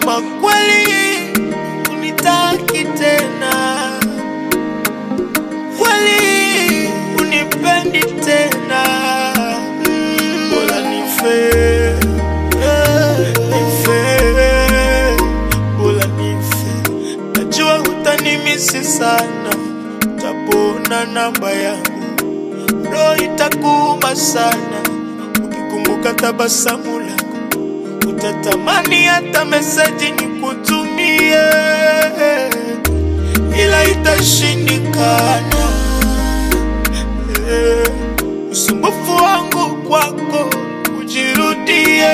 kama kweli unitaki tena, kweli unipendi tena, bora nife, eh, nife, bora nife. Najua utanimisi sana, utapona namba yangu, roho itakuuma sana ukikumbuka tabasamu langu, utatamani hata meseji nikutumie, ila itashindikana. Eh, Usumbufu wangu kwako ujirudie,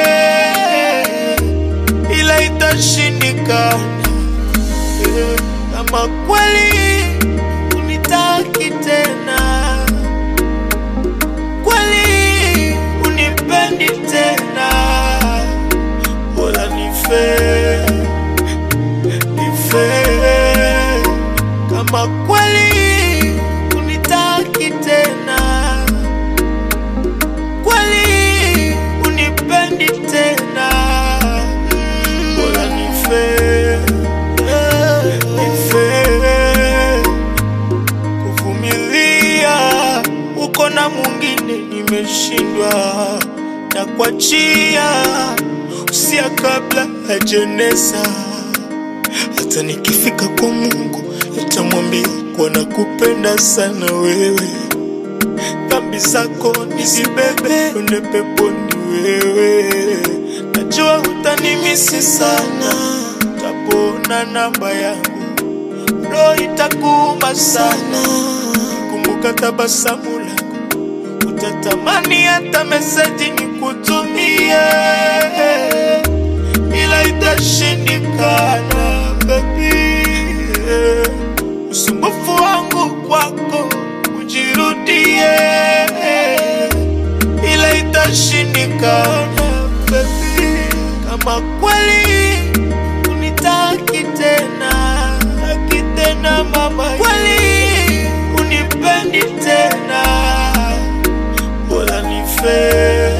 ila itashindikana. Eh, Kama kweli unitaki tena kweli unipendi tena, bora nife, nife. Kama kweli unitaki tena, kweli unipendi tena, bora nife, nife kuvumilia uko na mwingine nimeshindwa na kuachia usia kabla hajanesa hata nikifika kwa mungu nitamwambia kuwa nakupenda sana wewe dhambi zako nizibebe kwende peponi wewe najua utanimisi sana utapona namba yangu roho itakuuma sana kumbuka tabasamu langu, utatamani hata meseji nikutumie, ila itashindikana baby. Usumbufu wangu kwako ujirudie, ila itashindikana baby. Kama kweli unitaki tena, taki tena mama, kweli unipendi tena, bora nife,